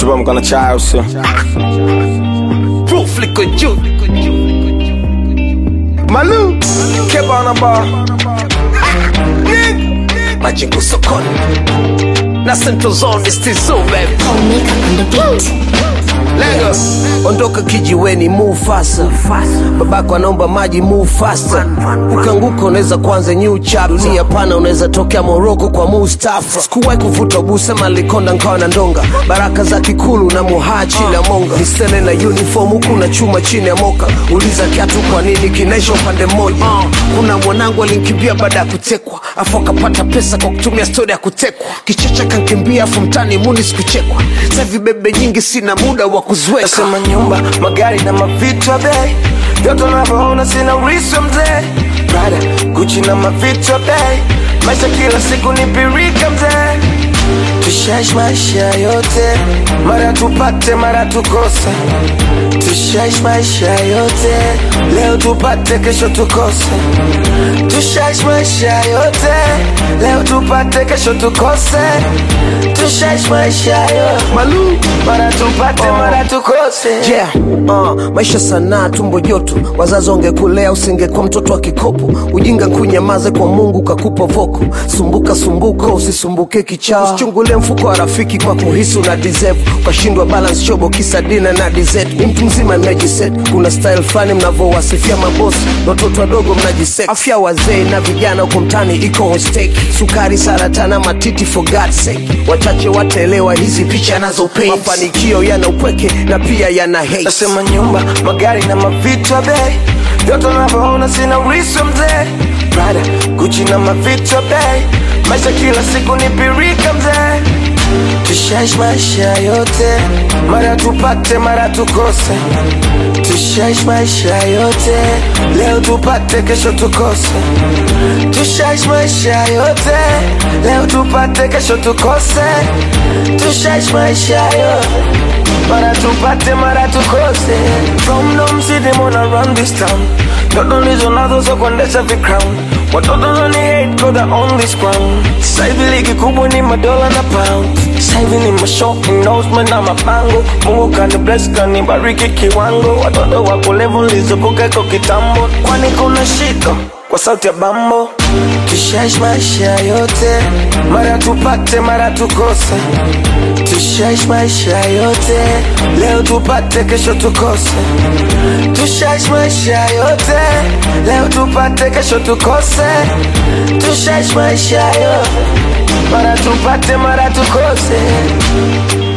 bamka na chai usio Proof liko juu Malu Keba na bar majengo sokoni na Central Zone is still so baby Omega on the beat. Lagos ondoka kijiweni move faster babako anaomba maji move faster ukianguka unaweza kuanza new chapter dunia pana unaweza tokea Morocco kwa Mustafa sikuwahi kuvuta busema likonda nkawa na ndonga baraka za kikulu na muhaa chini ya monga misele na uniform huku na chuma chini ya moka uliza kiatu kwa nini kinaisha upande mmoja kuna mwanangu alinkimbia baada ya kutekwa afu akapata pesa kwa kutumia stori ya kutekwa kichecha kankimbia afu mtani muni sikuchekwa savi bebe nyingi sina muda wa kuziweka Nasema nyumba, magari na mavitu ya bei Vyote unavyoona sina urithi wa mzee Prada, Gucci na mavitu ya bei Maisha kila siku ni pirika mzee Tushaishi maisha yote Mara tupate, mara tukose Tushaishi maisha yote Leo tupate, kesho tukose Tushaishi maisha yote Leo tupate, kesho tukose Tushaishi maisha yote Malu Mara tupate, mara tukose yeah. uh, maisha sanaa tumbo joto wazazi wangekulea usingekuwa mtoto wa kikopo ujinga nkunyamaze kwa mungu kakupa voko sumbuka sumbuka usisumbuke kichaa usichungulie mfuko wa rafiki kwa kuhisi una deserve ukashindwa balance chobo kisa dina na dessert ni mtu mzima nimejiset kuna style fulani mnavyowasifia mabosi na watoto wadogo mnajisek afya wazee na vijana huko mtani iko on stake sukari saratana matiti for God's sake wachache wataelewa hizi picha nazo paint mafanikio yana upweke na pia yana hate Nasema nyumba, magari na mavitu ya bei Vyote unavyoona sina urithi wa mzee Prada, Gucci na mavitu ya bei Maisha kila siku ni pirika mzee Tushaishi maisha yote Mara tupate, mara tukose Tushaishi maisha yote Leo tupate, kesho tukose Tushaishi maisha yote Leo tupate, kesho tukose Tushaishi maisha yote Mara tupate, mara tukose From Dom City, mona run this town Ndoto ndizo nazo za kuendesha vicrown Watoto nani hate cause I own this crown Sasa hivi ligi kubwa ni madola na pound Sasa hivi ni mashow endorsement na mabango Mungu kani bless kani bariki kiwango Watoto wako level nilizovuka iko kitambo Kwani kuna shida kwa sauti ya bambo Tushaishi maisha yote Mara tupate mara tukose Tushaishi maisha yote Leo tupate kesho tukose Tushaishi maisha yote Leo tupate kesho tukose Tushaishi maisha yote Mara tupate mara tukose